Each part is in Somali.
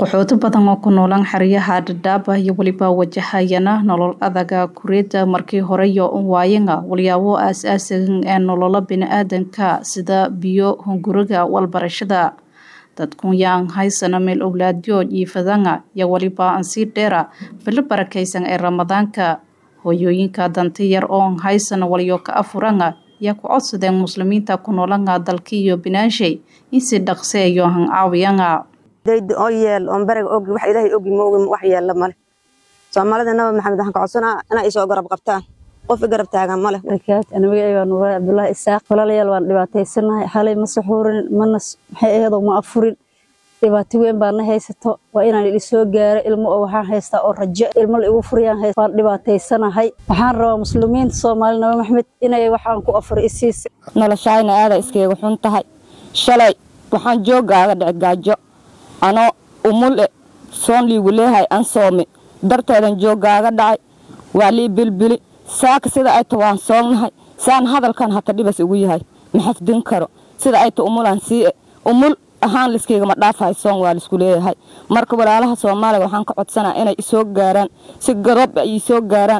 qaxooti badan oo ku noolaan xeryaha dhadhaaba iyo weliba wajahayana nolol adaga kureeda markii hore yo un waayanga walyaabo aas-aasigan ee nolola bini-aadanka sida biyo hunguriga walbarashada dadkun yaan haysana meel owlaadyo jiifadanga iyo weliba ansii dheera bilo barakaysan ee ramadaanka hooyooyinka danti yar oo an haysana walyo ka afuranga yaa ku codsadeen muslimiinta ku noolanga dalkiiyo binaanshay in si dhaqseeyo han caawiyanga dayda oo yeel oon baraga ogi wax ilaahay ogi moogi wax yeella male soomaalida nabi maxamed waxaan ka codsanaa inay isoo garab qabtaan qof i garab taagan male aniga nuura cabdullaahi isaaq walaalayaal waan dhibaataysanahay xalay ma saxuurin mana maxay aheedoo ma afurin dhibaato weyn baa na haysato waa inaan ili soo gaaro ilmo oo waxaan haystaa oo rajo ilmo la igu furiyaan haysta waan dhibaataysanahay waxaan rabaa muslimiinta soomaali nabi maxamed inay waxaan ku afur isiisa noloshaayna aada iskaga xun tahay shalay waxaan joogaaga dhici gaajo anoo umule soon liigu leehay an soome darteedan jooggaaga dhacay waa lii bilbili saaka sida ay ta waan soognahay saan hadalkan hata dhibas igu yahay ma xafdin karo sida ay ta umulaan sii umul ahaan liskaygama dhaafahay soon waa laisku leeyahay marka walaalaha soomaaliga waxaan ka codsanaa inay isoo gaaraan si garoob ay isoo gaaraan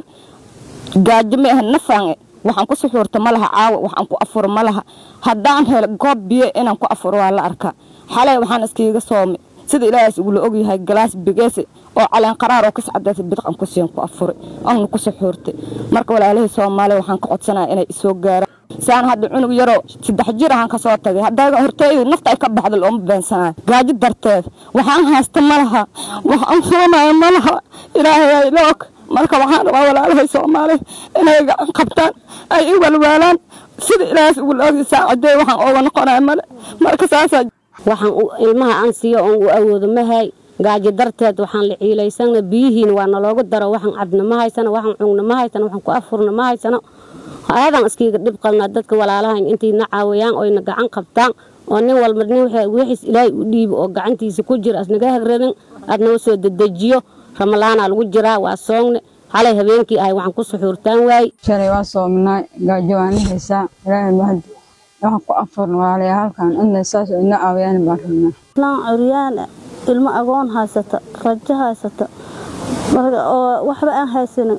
gaajo ma ahan nafaange waxaan ku suxuurta ma laha caawa waxaan ku afuro ma laha haddaan helo goob biyo inaan ku afuro waa la arkaa xalay waxaan iskaiga soomay sida ilaahaas igula ogyahay galaas bigeese oo caleen qaraar oo kascadaasa bidqan kusiin ku afuray oona ku suxuurtay marka walaalahii soomaaliya waxaan ka codsanaya inay isoo gaaraan saan hadda cunug yaroo saddex jir ahaan ka soo tagay haddaa horteyda nafta ay ka baxda looma beensanayo gaajo darteed waxaan haysta ma laha waxaan furanayo ma laha ilaahay ay la og marka waxaan rabaa walaalahay soomaaliya inay gacan qabtaan ay i walwaalaan sida ilaahaas igula ogya saacadee waxaan ooga noqonaya male marka saasaa waxaan ilmaha aan siiyo oon u awoodo mahay gaajo darteed waxaan la ciilaysana biyihiina waa naloogu daro waxaan cabna ma haysano waxaan cugna ma haysano waxaan ku afurna ma haysano aadaan iskiiga dhib qalnaa dadka walaalahayn intayna caawiyaan oyna gacan qabtaan oo nin walba nin wixiis ilaahay u dhiibo oo gacantiisa ku jira asnaga hagrabin aad noo soo dedejiyo ramalaanaa lagu jiraa waa soogne xalay habeenkii ahay waxaan ku suxuurtaan waaye shalay waa soominaa gaajo waana haysaa ilaahay mahad waxaan ku afurna walaalayaa halkan inay saas ina caawiyaan baan rabnaa laan curyaana ilmo agoon haysata rajo haysata oo waxba aan haysanin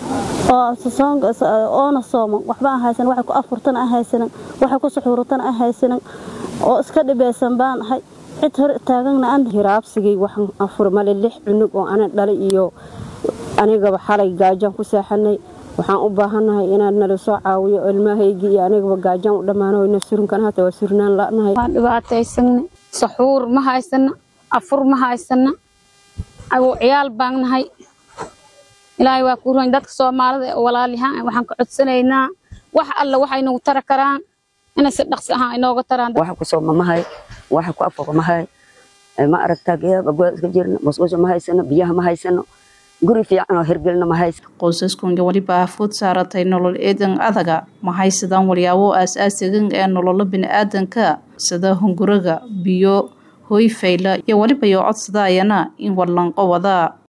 oona sooman waxba aan haysanin waxay ku afurtana aan haysanin waxay ku suxuurtana aan haysanin oo iska dhibeysan baan ahay cid hor taagana aan hiraabsigay waxaan afur male lix cunug oo ana dhalay iyo anigaba xalay gaajaan ku seexanay waxaan u baahannahay inaad nala soo caawiyo ilmahaygii iyo anigaba gaajaan u dhammaano surunkan hata waa surnaan la'nahay waan dhibaataysana saxuur ma haysana afur ma haysana agu ciyaal baan nahay ilaahay waa ku roon dadka soomaalida oo walaalyahaan waxaan ka codsanaynaa wax alla waxay nagu tara karaan inay si dhaqsi ahaan inooga taraan waxa ku sooma mahay waxa ku afuro mahay ma aragtaa geeba goa iska jirna musqusha ma haysano biyaha ma haysano guri fiican oo hirgelina ma haysano qoysaskunga weliba food saaratay nolol eedan adaga ma haysadaan walyaabo aas-aasigan ee nololo bini-aadanka sida hunguriga biyo hoy fayla iyo weliba yo codsadaayana in wallanqo wada